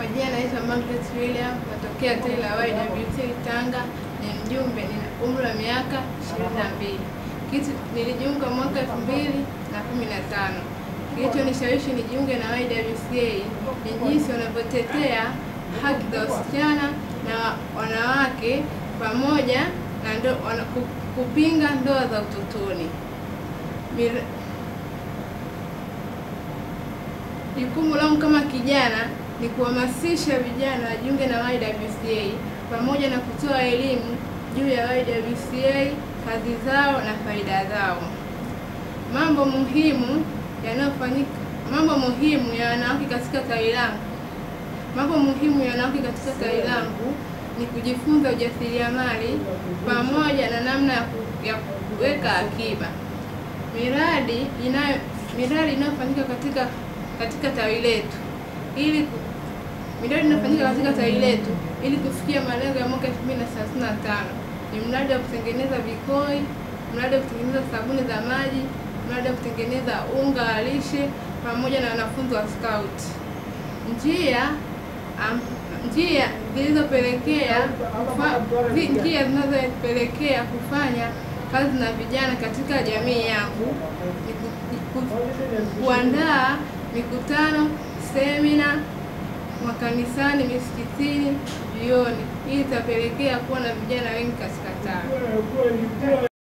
majina naitwa Margaret William, natokea tawi la YWT Tanga, ni mjumbe, nina umri wa miaka 22. Kitu nilijiunga mwaka 2015. Kilichonishawishi nijiunge na YWCA ni jinsi wanavyotetea haki za wasichana na wanawake pamoja na ndo, wana, ku- kupinga ndoa za utotoni. Mir- Jukumu langu kama kijana ni kuhamasisha vijana wajiunge na YWCA pamoja na kutoa elimu juu ya YWCA, kazi zao na faida zao. Mambo muhimu yanayofanyika, mambo muhimu ya wanawake katika tawi langu, mambo muhimu ya wanawake katika tawi langu ni kujifunza ujasiriamali pamoja na namna ya ku- ya kuweka akiba. Miradi inayo miradi inayofanyika katika katika tawi letu ili ku- miradi inayofanyika katika tawi letu ili kufikia malengo ya mwaka 2035 ni mradi wa kutengeneza vikoi, mradi wa kutengeneza sabuni za maji, mradi wa kutengeneza unga wa lishe pamoja na wanafunzi wa scout. Njia am, njia zilizopelekea kufa- zi- njia zinazopelekea kufanya kazi na vijana katika jamii yangu ni ku- ni ku- kuandaa mikutano, semina makanisani, misikitini, vioni. Hii itapelekea kuwa na vijana wengi katika tawi.